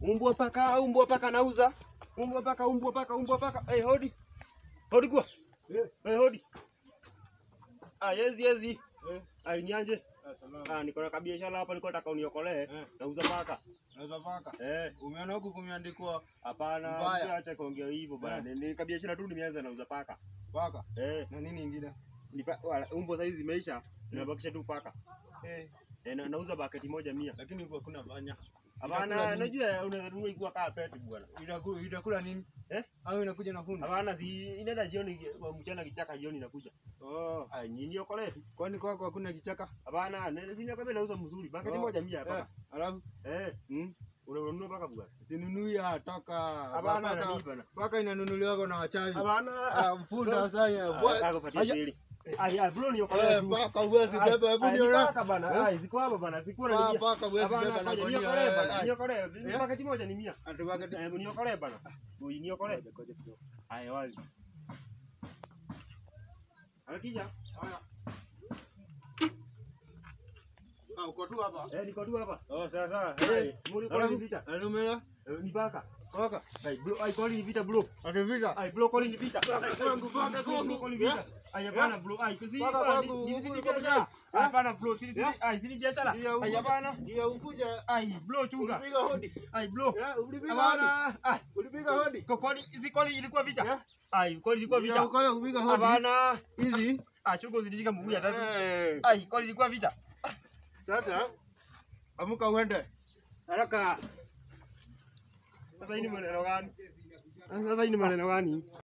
Umbwa paka, umbwa paka nauza. Umbwa paka, umbwa paka, umbwa paka. Eh, hodi. Hodi kwa. Eh. Eh, hodi. Ah, yezi yezi. Eh. Ah, nianje. Ah, salama. Ah, niko na kabiashara hapa niko nataka uniokolee. Eh. Nauza paka. Naweza paka. Eh, Umeona huku kumeandikwa hapana, Mbaya. acha kuongea hivyo bana. Eh. Ni kabiashara tu nimeanza nauza paka. paka Eh, na nini ingine? nipa, wala, umbo saizi zimeisha. Nimebakisha tu paka. Eh, Eh, na, nauza baketi moja mia. lakini huku hakuna panya. Hapana, Itakula nini? najua unaweza nunua ikiwa kaa peti bwana. Itakula itakula nini? Eh? Au inakuja na fundi? Hapana, si inaenda jioni, mchana kichaka jioni inakuja. Oh, Ah, nyinyi okolee tu. kwani kwako hakuna kichaka? Hapana, nene sina kama nauza mzuri. Baketi Oh, moja mia Eh, paka. alafu Eh, mm, unanunua paka bwana. sinunui ya toka. Hapana, Paka- nani bana. Paka inanunuliwa na wachawi. Hapana. Ah, funda sasa. Ah, Akapatia shiri. Ai, ai, bro ni okolee Eh, tu. paka uwezi beba, hebu Ai, ni niona. paka bana. Eh? Ai, ziko hapa bana. Sikuwa na Pa- nijia. Paka uwezi Hapana, beba na fanya gunia. niokolee Eh, bana. eh, Niokolee. Eh? Baketi moja ni mia. ati paketi- Eh, niokolee bana. Ui, niokolee. Ngoja, ngoja kidogo. Haya wazi. Harakisha. Haya. Ah, uko tu hapa. Eh, niko tu hapa. Oh, sasa. Eh, Eh, muri kwa alafu ni vita. alumela Eh, Ni paka. paka. Ai, bro, ai kwa ni vita bro. Ati vita. Ai, bro, kwa ni vita. Kwangu, paka kwangu. Kwa ni vita. Ai, hapana bro. Ai, kusi. Paka kwangu, Ni sisi huku biashara. ulikuwa Ai, Hapana bro, sisi sisi. Eh? Ai, sisi biashara. Ndio, Ai, ukuja- hapana. ndio ukuja. Ai, bro, chunga. Ulipiga hodi. Ai, bro. Ya, ulipiga hodi. Hapana. Ai, Ulipiga hodi. kwa kwani hizi kwani ilikuwa Eh? vita? Ai, kwani ilikuwa Ndio, vita? ukaja kupiga hodi. Hapana. Hizi. Ah, chunga usidishika mguu ya tatu. Eh, Ai, kwani ilikuwa vita? Sasa amuka uende. Haraka. Sasa hii ni maneno gani? Sasa hii ni maneno gani?